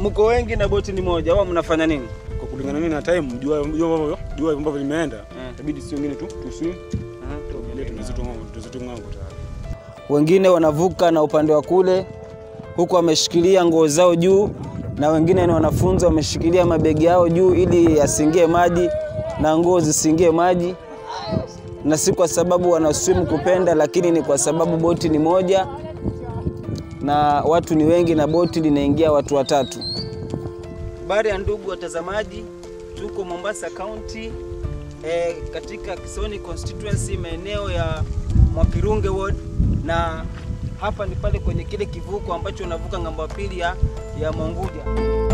mko wengi na boti ni moja, au mnafanya nini? Kwa kulingana mimi na time, jua jua ambavyo jua ambavyo limeenda, Eh. itabidi sio wengine tu tuswim, tuangalie tunazitu ng'ambo, tunazitu ng'ambo tayari. Wengine wanavuka na upande wa kule, huku wameshikilia nguo zao juu, na wengine ni wanafunzi wameshikilia mabegi yao juu ili yasiingie maji na nguo zisiingie maji, na si kwa sababu wanaswim kupenda, lakini ni kwa sababu boti ni moja na watu ni wengi na boti linaingia watu watatu. Habari ya ndugu watazamaji, tuko Mombasa County eh, katika Kisoni constituency maeneo ya Mwakirunge ward, na hapa ni pale kwenye kile kivuko ambacho unavuka ng'ambo ya pili ya, ya Monguja.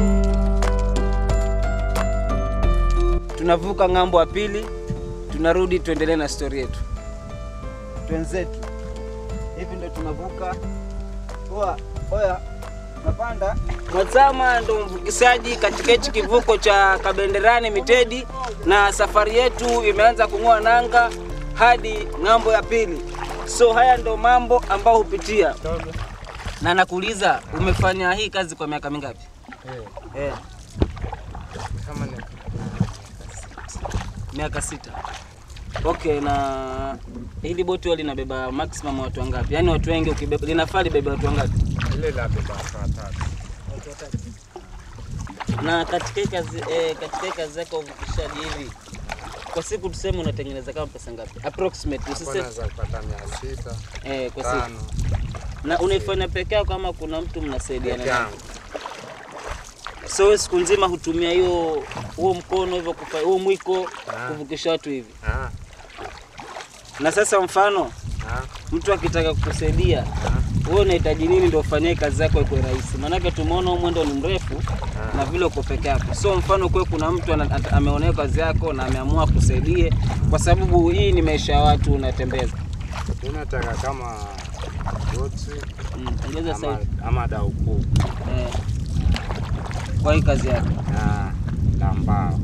Tunavuka ng'ambo ya pili, tunarudi tuendelee na stori yetu. Twenzetu hivi ndo tunavuka. Oa, oya, napanda Mwazama ndo mvukishaji katika hichi kivuko cha Kabenderani Mitedi, na safari yetu imeanza kung'oa nanga hadi ng'ambo ya pili. So haya ndo mambo ambayo hupitia, na nakuuliza, umefanya hii kazi kwa miaka mingapi? Eh, kama ni miaka sita. Okay, na hili boti huwa linabeba maximum watu wangapi? Yaani watu wengi ukibeba, linafaa libebe watu wangapi? ile la beba watu watatu. na katika hii kazi eh, katika hii kazi yako ya uvukishaji hivi kwa siku tuseme unatengeneza kama pesa ngapi approximate Hapo usise naweza kupata mia sita eh, kwa siku tano na unaifanya peke yako kama kuna mtu mnasaidiana peke naye yangu. so wewe siku nzima hutumia hiyo huo mkono hivyo kufa huo mwiko Ah. kuvukisha watu hivi Ah, na sasa mfano ah, mtu akitaka kukusaidia wewe unahitaji nini ndio ufanyie kazi yako ikuwe rahisi maanake tumeona huu mwendo ni mrefu na vile uko peke yako so mfano kwe kuna mtu ana- ata- ameonea kazi yako na ameamua kusaidie kwa sababu hii ni maisha ya watu unatembeza mi nataka kama boti Mm, ongeza ama, sauti ama dau kuu eh, kwa hii kazi yako Ah, la mbao.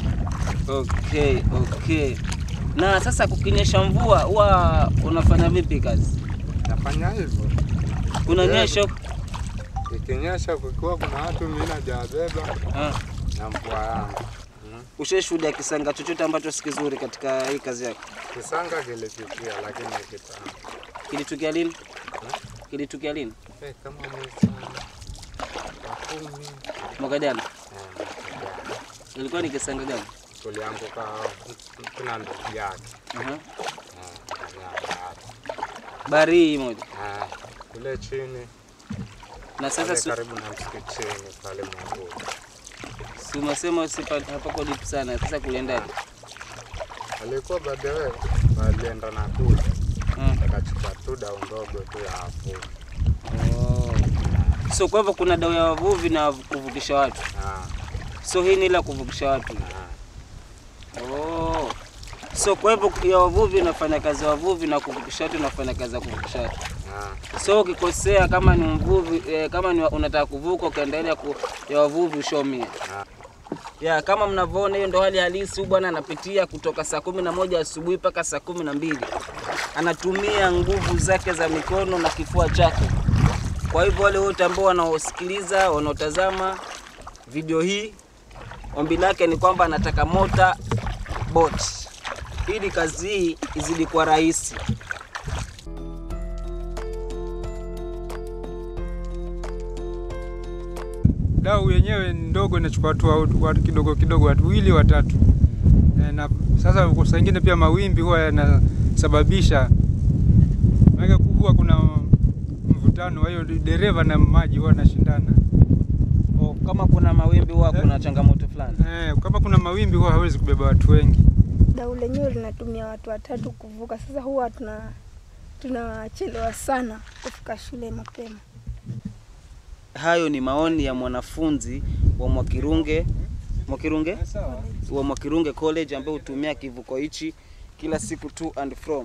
okay okay na sasa kukinyesha mvua huwa unafanya vipi kazi Nafanya hivyo kunanyesha ikinyesha, kukiwa kuna watu mimi najabeba eh, na mvua yangu Mm. ushashuhudia kisanga chochote ambacho si kizuri katika hii kazi yako Kisanga kilifikia, lakini kitambo kilitukia lini kilitukia lini Eh, kama mwezi wa kumi mwaka jana eh, mwaka jana. ilikuwa ni kisanga gani tulianguka kuna ndugu yake Aha. Ah, ndani ya bahari. bahari hii moja Ah, kule chini na sasa pale si- karibu na msikitini pale Mwanguu. si umesema usipa- hapako deep sana sasa kuliendaje Alikuwa baadaye walienda na kule Mm. akachukua tu dau ndogo tu ya hapo. Oh. so kwa hivyo kuna dau ya wavuvi na kuvukisha watu Ah, so hii ni ile ya kuvukisha watu ah. oh. so kwa hivyo ya wavuvi unafanya kazi ya wavuvi na kuvukisha watu unafanya kazi ya kuvukisha watu Ah, so ukikosea kama ni mvuvi eh, kama ni wa- unataka kuvuka ukaendelea ku, ya wavuvi ushomia ah. ya kama mnavyoona hiyo ndo hali halisi huyu bwana anapitia kutoka saa kumi na moja asubuhi mpaka saa kumi na mbili anatumia nguvu zake za mikono na kifua chake kwa hivyo wale wote ambao wanaosikiliza wanaotazama video hii ombi lake ni kwamba anataka mota bot ili kazi hii izidi kuwa rahisi dau yenyewe ni ndogo, inachukua watu wa- watu kidogo kidogo, watu wawili watatu. Eh, Na sasa kwa saa ingine pia mawimbi huwa yanasababisha, maana huwa kuna mvutano, kwa hiyo dereva na maji huwa wanashindana. o, kama kuna mawimbi huwa kuna changamoto fulani Eh, kama kuna mawimbi huwa hawezi kubeba watu wengi. Dau lenyewe linatumia watu watatu kuvuka. Sasa huwa tuna tunachelewa sana kufika shule mapema. hayo ni maoni ya mwanafunzi wa Mwakirunge Mwakirunge wa Mwakirunge College ambaye hutumia kivuko hichi kila siku to and from.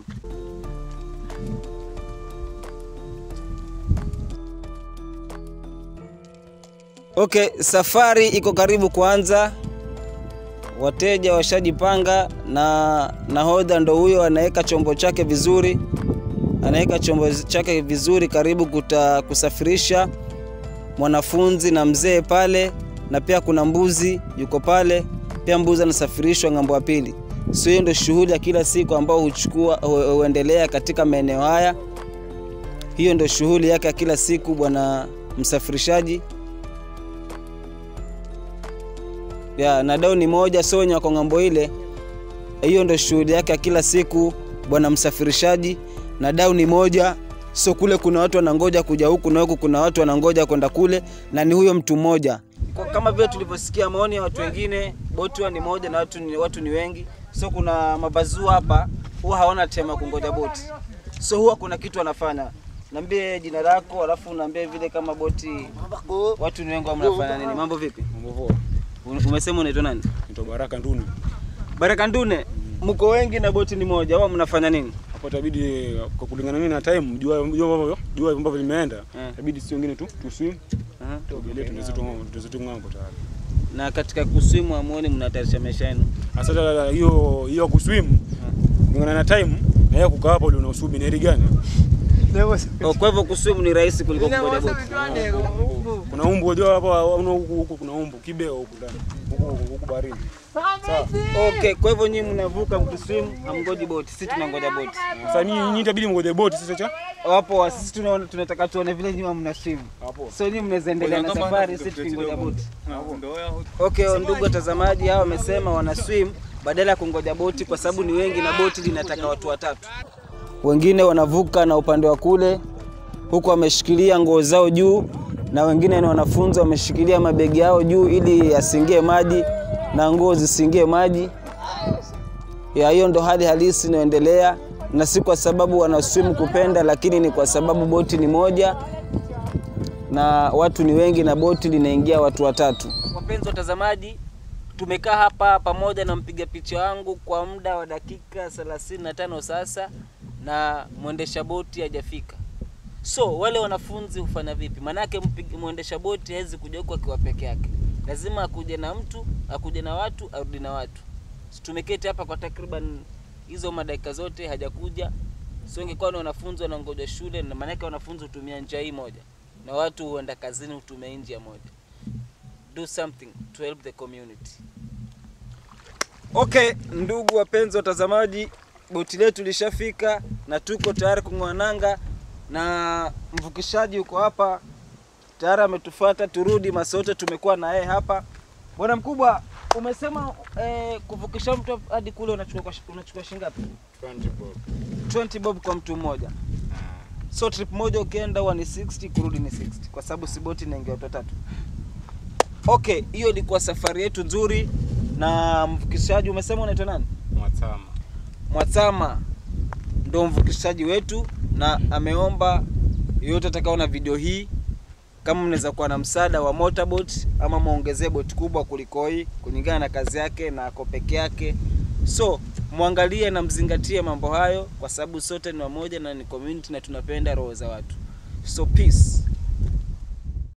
Okay, safari iko karibu kuanza. Wateja washajipanga na nahodha ndo huyo anaweka chombo chake vizuri, anaweka chombo chake vizuri karibu kuta, kusafirisha mwanafunzi na mzee pale, na pia kuna mbuzi yuko pale, pia mbuzi anasafirishwa ng'ambo ya pili. So hiyo ndio shughuli ya kila siku ambao huchukua hu- huendelea katika maeneo haya. Hiyo ndio shughuli yake ya kila siku bwana msafirishaji. Ya, na dau ni moja, so wenye wako ng'ambo ile, hiyo ndio shughuli yake ya kila siku bwana msafirishaji, na dau ni moja, so kule kuna watu wanangoja kuja huku na huku kuna watu wanangoja kwenda kule, na ni huyo mtu mmoja. Kwa- Kama vile tulivyosikia maoni ya watu wengine, boti huwa ni moja na watu ni, watu ni wengi, so kuna mabazua hapa huwa hawana tema ya kungoja boti, so huwa kuna kitu wanafanya. Niambie jina lako, alafu unaambia vile kama boti watu ni wengi, huwa mnafanya nini? Mambo vipi? Mambo poa. Un- Umesema unaitwa nani? Naitwa Baraka Nduni. Baraka Ndune, mko wengi na boti ni moja, au mnafanya nini? Hapo itabidi kwa kulingana mimi na time, jua jua ambavyo jua ambavyo limeenda, Eh. itabidi si wengine tu tu swim, Aha. tuogelee tuende zetu ng'ambo, tuende zetu ng'ambo tayari. Na katika kuswimu amuone mnatayarisha maisha yenu. Sasa hiyo hiyo kuswim kulingana na time na yeye kukaa hapo ndio unasubiri ni heri gani? Oh, Kwa hivyo kuswimu ni rahisi kuliko kungoja boti. Kuna umbu unajua hapa una huku huku kuna umbu kibeo huku ndani. Huku huku- huku baharini. Okay, kwa hivyo nyinyi mnavuka mkiswimu, hamngoji boti, sisi tunangoja boti. Sasa nyinyi nyinyi itabidi mngoje boti sasa cha Wapo wa- sisi tunaona tunataka tuone vile nyinyi mna swim. hapo. So nyinyi mnaweza endelea na safari, sisi tukingoja boti. Okay, ndugu watazamaji, hao wamesema wana swim badala ya kungoja boti kwa sababu ni wengi na boti linataka watu watatu. Wengine wanavuka na upande wa kule huku wameshikilia nguo zao juu, na wengine ni wanafunzi wameshikilia mabegi yao juu ili yasingie maji na nguo zisingie maji. Ya hiyo ndo hali halisi inayoendelea, na si kwa sababu wanaswimu kupenda, lakini ni kwa sababu boti ni moja na watu ni wengi na boti linaingia watu watatu. Wapenzi watazamaji, tumekaa hapa pamoja na mpiga picha wangu kwa muda wa dakika 35 sasa, na mwendesha boti hajafika. So wale wanafunzi hufanya vipi? Maanake mpig- mwendesha boti hawezi kuja huku akiwa peke yake, lazima akuje na mtu, akuje na watu, arudi na watu. So, tumeketi hapa kwa takriban hizo madakika zote hajakuja. So ingekuwa ni wanafunzi wanangoja shule, na maanake wanafunzi hutumia njia hii moja na watu huenda kazini hutumia hii njia moja. Do something to help the community. Okay, ndugu wapenzi watazamaji, boti letu lishafika na tuko tayari kung'oa nanga, na mvukishaji yuko hapa tayari ametufuata, turudi Masote, tumekuwa na yeye hapa. Bwana mkubwa, umesema eh, kuvukisha mtu hadi kule unachukua kwa shi- unachukua shilingi ngapi? 20 bob kwa mtu mmoja. So trip moja ukienda huwa ni 60, kurudi ni 60 kwa sababu si boti inaingia watu watatu. Okay, hiyo ilikuwa safari yetu nzuri na mvukishaji umesema unaitwa nani? Mwatama. Mwatsama ndo mvukishaji wetu na ameomba yoyote atakaona video hii kama mnaweza kuwa na msaada wa motorboat ama muongezee boti kubwa kuliko hii kulingana na kazi yake na ako peke yake. So mwangalie na mzingatie mambo hayo, kwa sababu sote ni wamoja na ni community na tunapenda roho za watu. So peace.